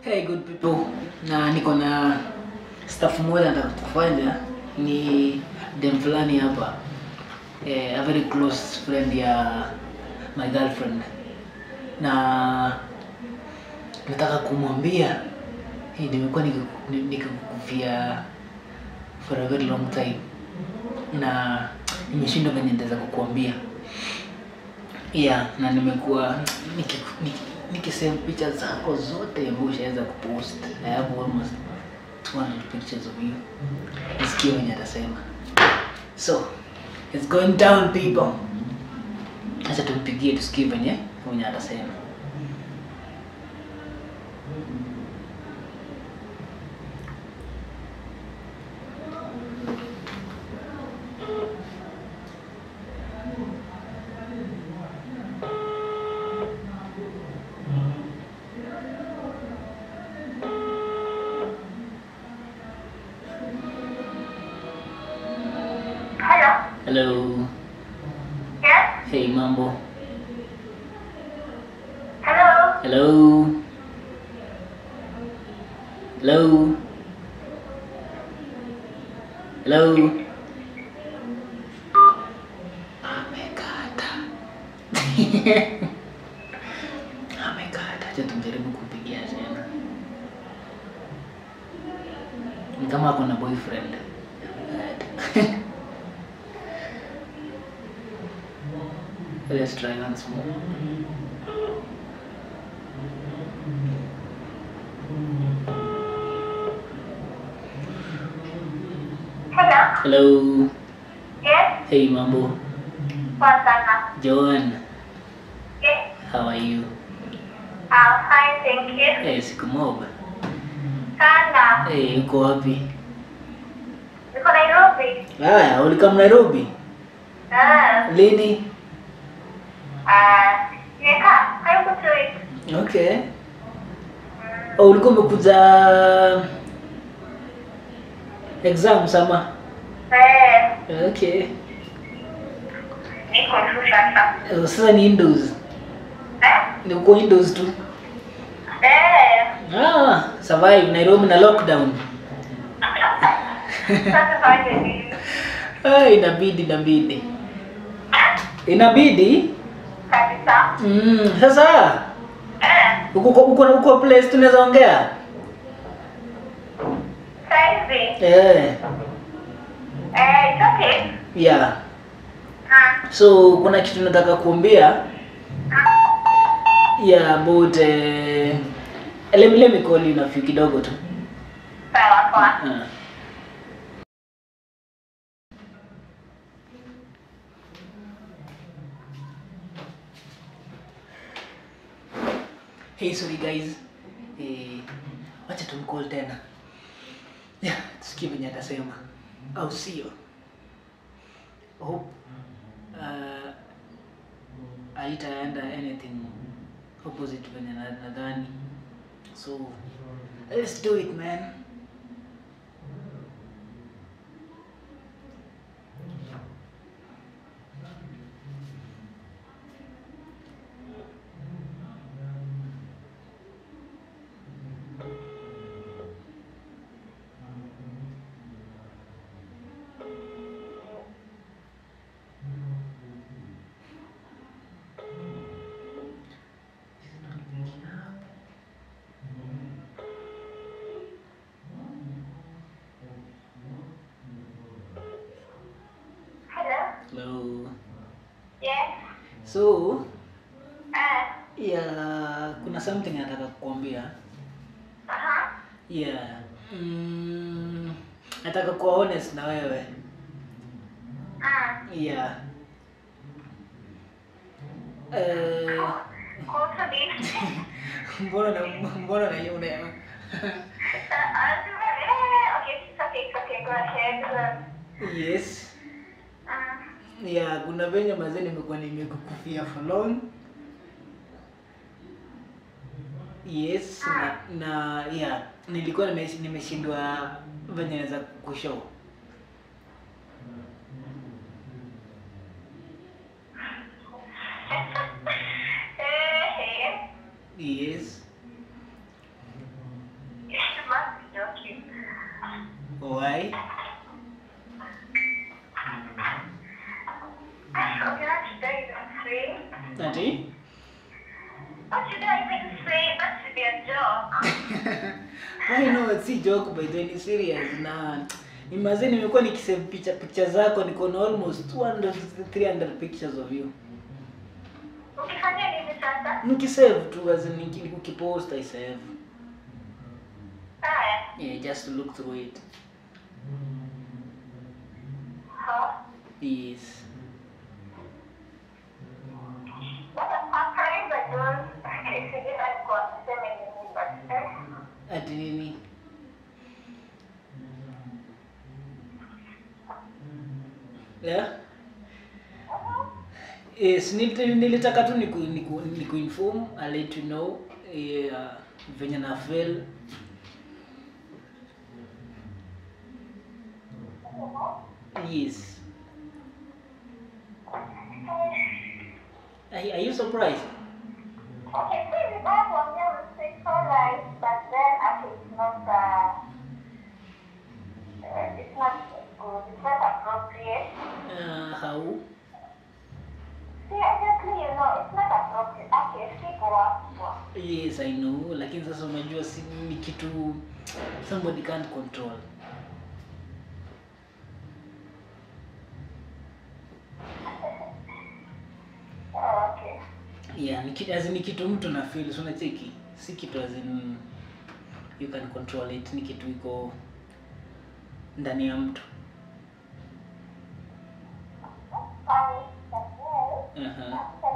Hey good people, na niko na staff moja nataka kufanya ni dem fulani hapa eh, a very close friend ya my girlfriend, na nataka kumwambia hey, nimekuwa nikiku- ni- nikikukufia for a very long time na nimeshindwa venye nitaweza kukuambia yeah, na nimekuwa nikiku- niki- nikisave picha zako zote ambao ushaweza kupost. I have almost 200 pictures of you. Nisikie wenye atasema. So, it's going down people. Acha tumpigie tusikie venye wenye atasema. Hello. Hello. Yes. Hey mambo. Hello. Hello. Hello. Hello. Amekata. Amekata. Acha tumjaribu kupigia tena. Ni kama ako na boyfriend. Amekata. Let's try once more. Hello. Hello. Yes. Hey mambo. Poa sana. Joan, Yes. how are you? I'm fine, thank you. Eh, siku mob. Sana. Eh, uko wapi? Niko Nairobi. Haya, ulikam Nairobi? Ah. Lini? Ah. Nimekaa karibu two weeks. Okay. Oh, ulikuwa umekuja exam sama? Eh. Okay. Niko tu sasa. Eh, Sasa ni Windows. Eh. Ni uko Windows tu. Eh. Ah, survive Nairobi na lockdown. Sasa fanye nini? Ah, inabidi inabidi. Inabidi? Kabisa. Mm, sasa Eh. uko uko uko place tunaweza ongea? Saizi. Eh, Eh, it's okay. yeah. Ah. So kuna kitu nataka kuambia Ah. yeah about eh, let me let me call you na few kidogo tu. Sawa poa. Ah. Hey, sorry guys. Eh, wacha tumcall tena. Yeah, tusikie venye atasema. Au sio? Hope uh, haitaenda anything opposite venye na- nadhani. So, let's do it man. Hello. Hello. Yes. So, Eh. yeah, kuna something nataka kukwambia. Aha. Yeah. Mm, nataka kuwa honest na wewe. Ah. Yeah. Eh, Kuhusu nini? mbona na mbona na yule Uh, uh, eh, okay, it's okay, it's okay, go ahead. Yes. Uh, Yeah, kuna venye mazee nimekuwa nimekukufia for long. Yes, na, na yeah, nilikuwa nimesh- nimeshindwa venye naweza kushow. eh, Yes. Ati? What should I even say? That should be a joke. I know si joke by the way, ni serious na imagine nimekuwa nikisave picha picha zako niko na almost 200 300 pictures of you. Ukifanya nini sasa? Nikisave tu as in niki- ukipost I save. Haya. Yeah, just to look through it. Huh? Yes. But I'm trying but don't. Sijui alikuwa aseme nini but eh. Ati nini? Yeah? Yes, nil- nilitaka tu niku, niku, niku inform, I'll let you know eh, uh, venye na feel. Yes. Are, are you surprised? Okay, so the bad one there was sexual life, but then actually it's not uh, uh, it's not good, it's not appropriate. Uh, how? See, obviously, you know, it's not appropriate. Okay, people are Yes, I know, lakini sasa unajua si ni kitu somebody can't control. Oh, okay. Yeah, ni kitu, as in, ni kitu mtu na feel, so unacheki. Si kitu as in you can control it, ni kitu iko ndani ya mtu. Um, but then, Aha. after